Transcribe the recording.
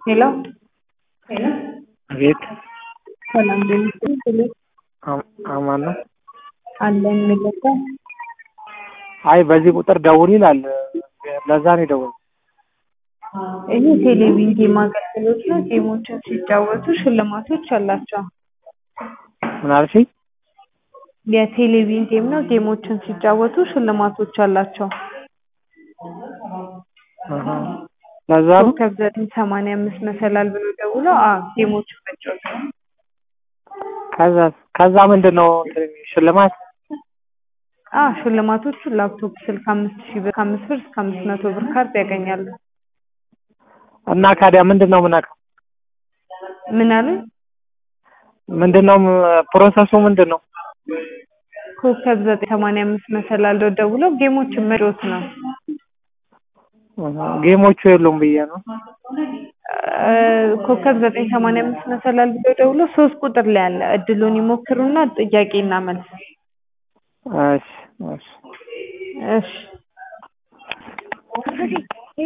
ሄሎ ቤት ሰላም ጤና ይስጥልኝ። አማን ነው። አለን ምልከ አይ በዚህ ቁጥር ደውል ይላል። ለዛ ነው የደወልኩት። ይህ ቴሌቪዥን ጌም አገልግሎት ነው። ጌሞችን ሲጫወቱ ሽልማቶች አላቸው። ምን አልሽኝ? የቴሌቪዥን ጌም ነው። ጌሞችን ሲጫወቱ ሽልማቶች አላቸው። አሃ። ለዛ ነው ኮከብ ዘጠኝ ሰማንያ አምስት መሰላል ብሎ ደውሎ አዎ ጌሞችን መጫወት ነው። ከዛ ከዛ ምንድን ነው እንትን ሽልማት አዎ ሽልማቶቹ ላፕቶፕ፣ ስልክ አምስት ሺህ ብር ከአምስት ብር እስከ አምስት መቶ ብር ካርድ ያገኛሉ። እና ካዲያ ምንድን ነው የምነካው? ምን አሉ? ምንድን ነው ፕሮሰሱ ምንድን ነው? ኮከብ ዘጠኝ ሰማንያ አምስት መሰላል ብሎ ደውሎ ጌሞችን መጫወት ነው። አሃ። ጌሞቹ የሉም ብዬ ነው። እ ኮከብ ዘጠኝ ሰማንያ አምስት መሰላል ብሎ ደውሎ ሶስት ቁጥር ላይ አለ እድሉን ይሞክሩና ጥያቄና መልስ እሺ እሺ እሺ